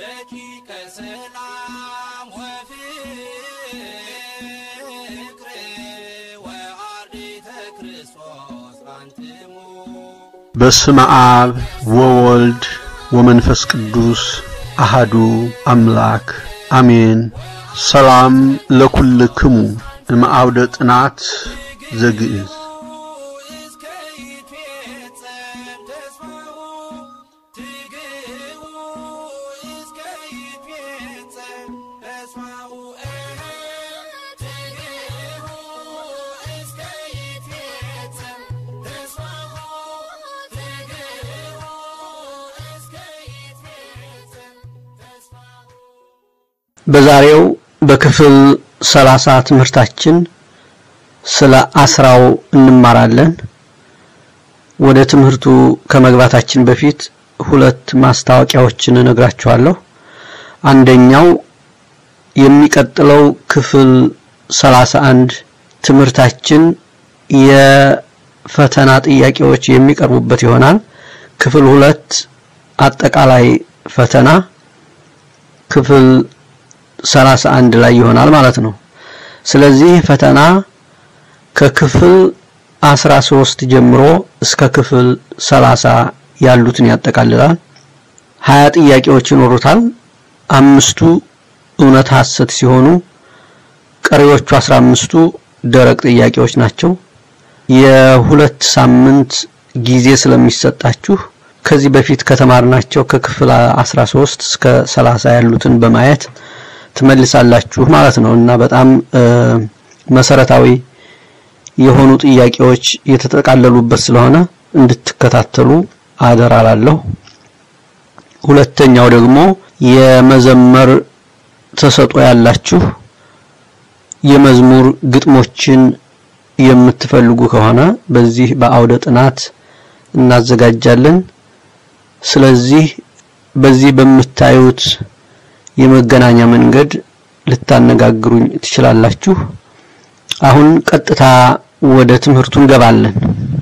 ደቂቀ ሰላም ወፍቅር ወአርዲተ ክርስቶስ አንትሙ በስመ አብ ወወልድ ወመንፈስ ቅዱስ አሃዱ አምላክ አሜን። ሰላም ለኩልክሙ እምአውደ ጥናት ዘግእዝ እስከ ይትፌጸም ተስፋሁ ትግህቡ እስከ ይትፌጸም ተስፋሁ ትግህቡ እስከ ይትፌጸም ተስፋሁ ትግህቡ እስከ ይትፌጸም ተስፋሁ በዛሬው በክፍል ሰላሳ ትምህርታችን ስለ አስራው እንማራለን። ወደ ትምህርቱ ከመግባታችን በፊት ሁለት ማስታወቂያዎችን እነግራችኋለሁ። አንደኛው የሚቀጥለው ክፍል ሰላሳ አንድ ትምህርታችን የፈተና ጥያቄዎች የሚቀርቡበት ይሆናል። ክፍል ሁለት አጠቃላይ ፈተና ክፍል ሰላሳ አንድ ላይ ይሆናል ማለት ነው። ስለዚህ ፈተና ከክፍል አስራ ሶስት ጀምሮ እስከ ክፍል ሰላሳ ያሉትን ያጠቃልላል። ሀያ ጥያቄዎች ይኖሩታል። አምስቱ እውነት ሐሰት ሲሆኑ ቀሪዎቹ አስራ አምስቱ ደረቅ ጥያቄዎች ናቸው። የሁለት ሳምንት ጊዜ ስለሚሰጣችሁ ከዚህ በፊት ከተማርናቸው ከክፍል 13 እስከ 30 ያሉትን በማየት ትመልሳላችሁ ማለት ነው እና በጣም መሰረታዊ የሆኑ ጥያቄዎች የተጠቃለሉበት ስለሆነ እንድትከታተሉ አደራ ላለሁ። ሁለተኛው ደግሞ የመዘመር ተሰጥኦ ያላችሁ የመዝሙር ግጥሞችን የምትፈልጉ ከሆነ በዚህ በአውደ ጥናት እናዘጋጃለን። ስለዚህ በዚህ በምታዩት የመገናኛ መንገድ ልታነጋግሩኝ ትችላላችሁ። አሁን ቀጥታ ወደ ትምህርቱ እንገባለን።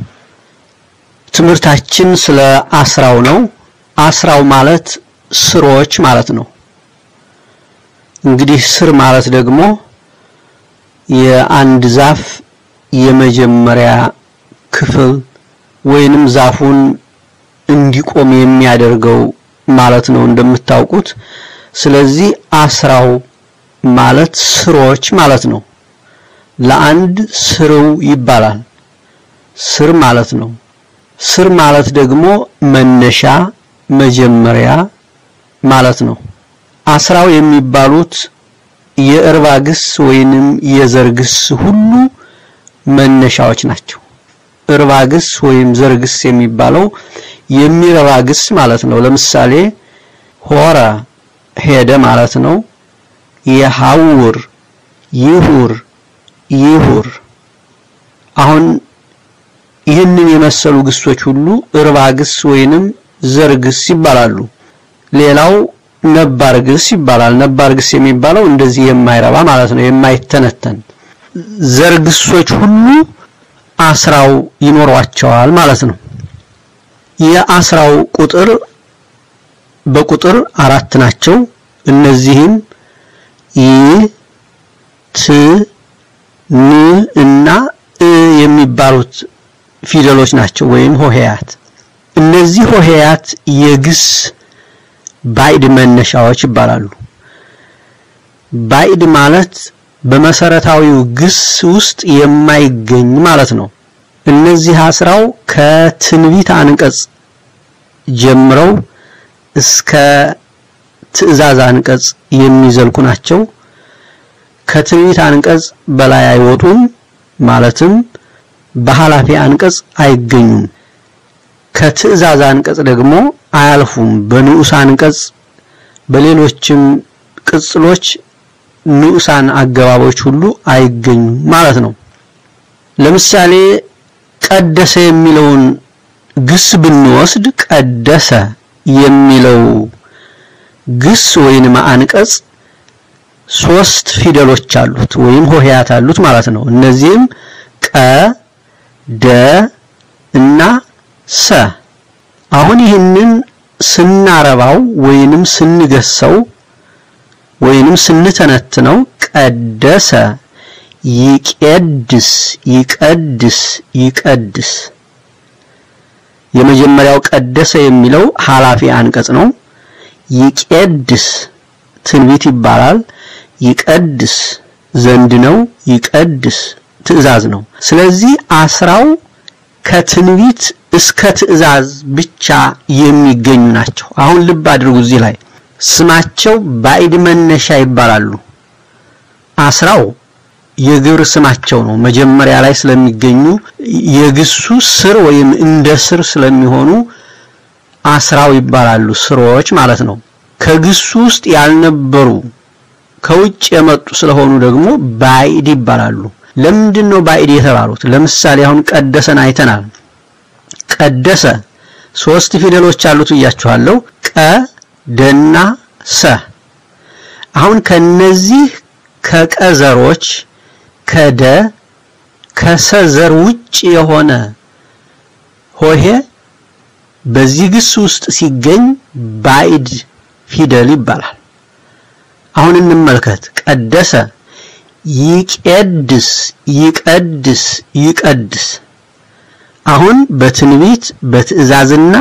ትምህርታችን ስለ አስራው ነው። አስራው ማለት ስሮች ማለት ነው። እንግዲህ ስር ማለት ደግሞ የአንድ ዛፍ የመጀመሪያ ክፍል ወይንም ዛፉን እንዲቆም የሚያደርገው ማለት ነው እንደምታውቁት። ስለዚህ አስራው ማለት ስሮች ማለት ነው። ለአንድ ስርው ይባላል። ስር ማለት ነው። ስር ማለት ደግሞ መነሻ መጀመሪያ ማለት ነው። አስራው የሚባሉት የእርባ ግስ ወይንም የዘር ግስ ሁሉ መነሻዎች ናቸው። እርባ ግስ ወይም ዘር ግስ የሚባለው የሚረባ ግስ ማለት ነው። ለምሳሌ ሆረ ሄደ ማለት ነው። የሐውር ይሁር ይሁር። አሁን ይህንን የመሰሉ ግሶች ሁሉ እርባ ግስ ወይንም ዘር ግስ ይባላሉ። ሌላው ነባር ግስ ይባላል። ነባር ግስ የሚባለው እንደዚህ የማይረባ ማለት ነው፣ የማይተነተን ዘር ግሶች ሁሉ አስራው ይኖሯቸዋል ማለት ነው። የአስራው ቁጥር በቁጥር አራት ናቸው። እነዚህም ይ ት ን እና እ የሚባሉት ፊደሎች ናቸው ወይም ሆሄያት። እነዚህ ሆሄያት የግስ ባዕድ መነሻዎች ይባላሉ። ባዕድ ማለት በመሰረታዊው ግስ ውስጥ የማይገኝ ማለት ነው። እነዚህ አስራው ከትንቢት አንቀጽ ጀምረው እስከ ትእዛዝ አንቀጽ የሚዘልቁ ናቸው። ከትንቢት አንቀጽ በላይ አይወጡም፣ ማለትም በኃላፊ አንቀጽ አይገኙም። ከትእዛዝ አንቀጽ ደግሞ አያልፉም። በንዑስ አንቀጽ በሌሎችም ቅጽሎች ንዑሳን አገባቦች ሁሉ አይገኙም ማለት ነው። ለምሳሌ ቀደሰ የሚለውን ግስ ብንወስድ ቀደሰ የሚለው ግስ ወይንም አንቀጽ ሶስት ፊደሎች አሉት ወይም ሆሄያት አሉት ማለት ነው። እነዚህም ቀ፣ ደ እና ሰ። አሁን ይህንን ስናረባው ወይንም ስንገሰው ወይንም ስንተነትነው ቀደሰ፣ ይቄድስ፣ ይቀድስ፣ ይቀድስ። የመጀመሪያው ቀደሰ የሚለው ኃላፊ አንቀጽ ነው። ይቄድስ ትንቢት ይባላል። ይቀድስ ዘንድ ነው። ይቀድስ ትእዛዝ ነው። ስለዚህ አስራው ከትንቢት እስከ ትእዛዝ ብቻ የሚገኙ ናቸው። አሁን ልብ አድርጉ። እዚህ ላይ ስማቸው ባዕድ መነሻ ይባላሉ። አስራው የግብር ስማቸው ነው። መጀመሪያ ላይ ስለሚገኙ የግሱ ስር ወይም እንደ ስር ስለሚሆኑ አስራው ይባላሉ። ስሮች ማለት ነው። ከግሱ ውስጥ ያልነበሩ ከውጭ የመጡ ስለሆኑ ደግሞ ባዕድ ይባላሉ። ለምንድን ነው ባዕድ የተባሉት? ለምሳሌ አሁን ቀደሰን አይተናል። ቀደሰ ሶስት ፊደሎች አሉት ብያችኋለሁ። ቀ ደና ሰ። አሁን ከነዚህ ከቀዘሮች ከደ ከሰዘር ውጭ የሆነ ሆሄ በዚህ ግስ ውስጥ ሲገኝ ባዕድ ፊደል ይባላል። አሁን እንመልከት። ቀደሰ ይቄድስ፣ ይቀድስ፣ ይቀድስ። አሁን በትንቢት በትእዛዝና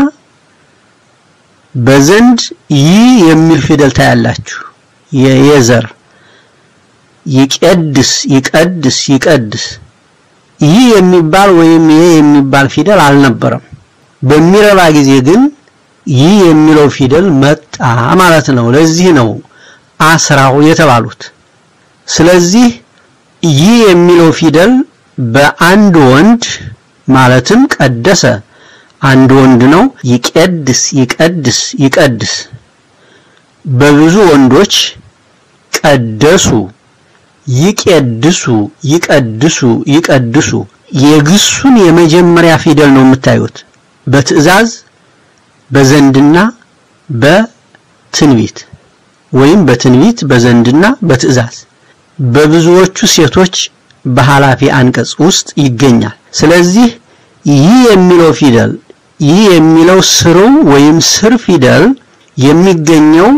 በዘንድ ይህ የሚል ፊደል ታያላችሁ። የየዘር ይቄድስ፣ ይቀድስ፣ ይቀድስ። ይህ የሚባል ወይም ይሄ የሚባል ፊደል አልነበረም። በሚረባ ጊዜ ግን ይህ የሚለው ፊደል መጣ ማለት ነው። ለዚህ ነው አስራው የተባሉት። ስለዚህ ይህ የሚለው ፊደል በአንድ ወንድ ማለትም ቀደሰ አንድ ወንድ ነው። ይቄድስ ይቀድስ ይቀድስ። በብዙ ወንዶች ቀደሱ፣ ይቄድሱ፣ ይቀድሱ፣ ይቀድሱ። የግሱን የመጀመሪያ ፊደል ነው የምታዩት በትእዛዝ በዘንድና በትንቢት ወይም በትንቢት በዘንድና በትእዛዝ በብዙዎቹ ሴቶች በኃላፊ አንቀጽ ውስጥ ይገኛል። ስለዚህ ይህ የሚለው ፊደል ይህ የሚለው ስሩ ወይም ስር ፊደል የሚገኘው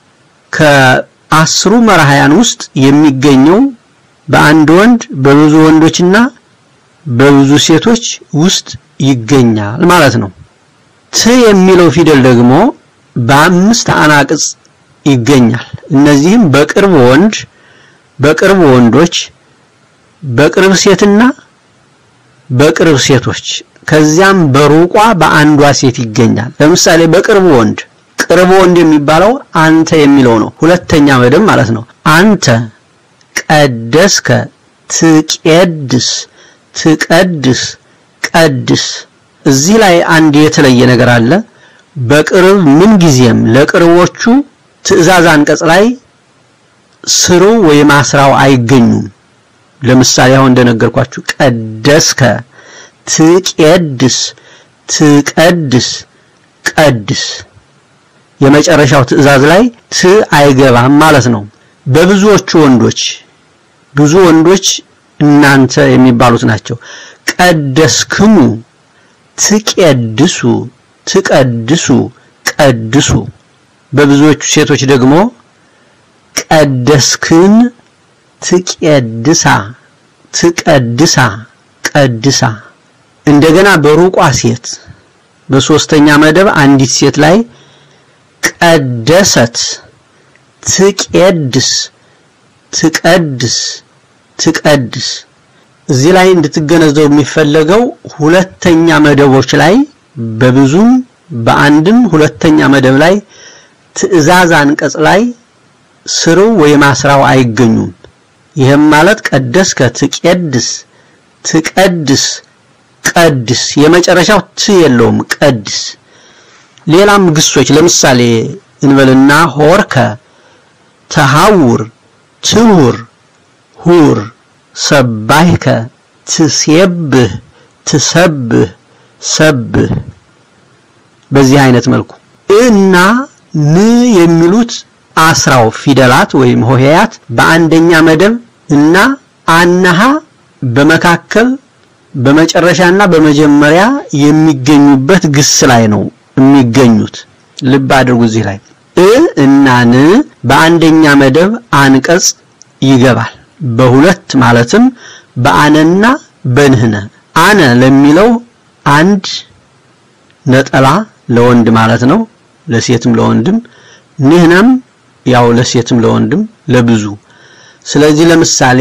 ከአስሩ መራሕያን ውስጥ የሚገኘው በአንድ ወንድ በብዙ ወንዶችና በብዙ ሴቶች ውስጥ ይገኛል ማለት ነው። ት የሚለው ፊደል ደግሞ በአምስት አናቅጽ ይገኛል። እነዚህም በቅርብ ወንድ፣ በቅርብ ወንዶች፣ በቅርብ ሴትና በቅርብ ሴቶች ከዚያም በሩቋ በአንዷ ሴት ይገኛል። ለምሳሌ በቅርብ ወንድ ቅርብ ወንድ የሚባለው አንተ የሚለው ነው። ሁለተኛ መደብ ማለት ነው። አንተ ቀደስከ፣ ትቄድስ፣ ትቀድስ፣ ቀድስ። እዚህ ላይ አንድ የተለየ ነገር አለ። በቅርብ ምን ጊዜም ለቅርቦቹ ትእዛዝ አንቀጽ ላይ ስሩ ወይም አስራው አይገኙም። ለምሳሌ አሁን እንደነገርኳችሁ ቀደስከ፣ ትቄድስ፣ ትቀድስ፣ ቀድስ የመጨረሻው ትእዛዝ ላይ ት አይገባም ማለት ነው። በብዙዎቹ ወንዶች ብዙ ወንዶች እናንተ የሚባሉት ናቸው። ቀደስክሙ፣ ትቄድሱ፣ ትቀድሱ፣ ቀድሱ። በብዙዎቹ ሴቶች ደግሞ ቀደስክን፣ ትቄድሳ፣ ትቀድሳ፣ ቀድሳ። እንደገና በሩቋ ሴት በሶስተኛ መደብ አንዲት ሴት ላይ ቀደሰት፣ ትቄድስ፣ ትቀድስ፣ ትቀድስ። እዚህ ላይ እንድትገነዘቡ የሚፈለገው ሁለተኛ መደቦች ላይ በብዙም በአንድም ሁለተኛ መደብ ላይ ትእዛዝ አንቀጽ ላይ ስሩ ወይም አስራው አይገኙም። ይህም ማለት ቀደስከ፣ ትቄድስ፣ ትቀድስ፣ ቀድስ። የመጨረሻው ት የለውም ቀድስ። ሌላም ግሶች ለምሳሌ እንበልና ሆርከ፣ ተሐውር፣ ትሁር፣ ሁር፣ ሰባይከ፣ ትሴብህ፣ ትሰብህ፣ ሰብህ በዚህ አይነት መልኩ እና ን የሚሉት አስራው ፊደላት ወይም ሆሄያት በአንደኛ መደብ እና አናሃ በመካከል በመጨረሻና በመጀመሪያ የሚገኙበት ግስ ላይ ነው የሚገኙት። ልብ አድርጉ እዚህ ላይ እ እና ን በአንደኛ መደብ አንቀጽ ይገባል። በሁለት ማለትም በአነና በንህነ አነ ለሚለው አንድ ነጠላ ለወንድ ማለት ነው፣ ለሴትም ለወንድም። ንህነም ያው ለሴትም ለወንድም ለብዙ። ስለዚህ ለምሳሌ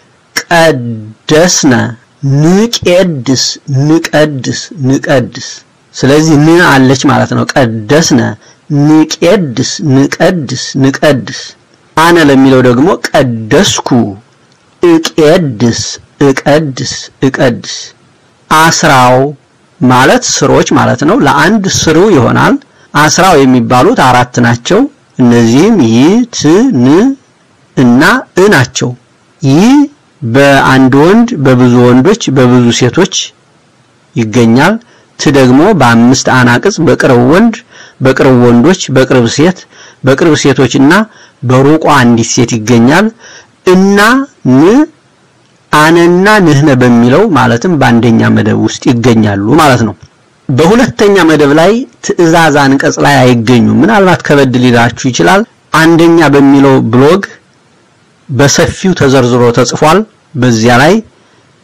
ቀደስነ፣ ንቄድስ፣ ንቀድስ፣ ንቀድስ። ስለዚህ ን አለች ማለት ነው። ቀደስነ፣ ንቄድስ፣ ንቀድስ፣ ንቀድስ። አነ ለሚለው ደግሞ ቀደስኩ፣ እቄድስ፣ እቀድስ፣ እቀድስ። አስራው ማለት ስሮች ማለት ነው። ለአንድ ስሩ ይሆናል። አስራው የሚባሉት አራት ናቸው። እነዚህም ይ፣ ት፣ ን እና እ ናቸው። ይህ በአንድ ወንድ በብዙ ወንዶች በብዙ ሴቶች ይገኛል። ት ደግሞ በአምስት አናቅጽ በቅርብ ወንድ በቅርብ ወንዶች በቅርብ ሴት በቅርብ ሴቶችና በሩቋ አንዲት ሴት ይገኛል። እና ን አነና ንህነ በሚለው ማለትም በአንደኛ መደብ ውስጥ ይገኛሉ ማለት ነው። በሁለተኛ መደብ ላይ ትዕዛዝ አንቀጽ ላይ አይገኙም። ምናልባት ከበድ ሊላችሁ ይችላል። አንደኛ በሚለው ብሎግ በሰፊው ተዘርዝሮ ተጽፏል። በዚያ ላይ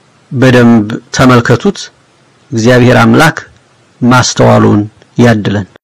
በደንብ ተመልከቱት። እግዚአብሔር አምላክ ማስተዋሉን ያድለን።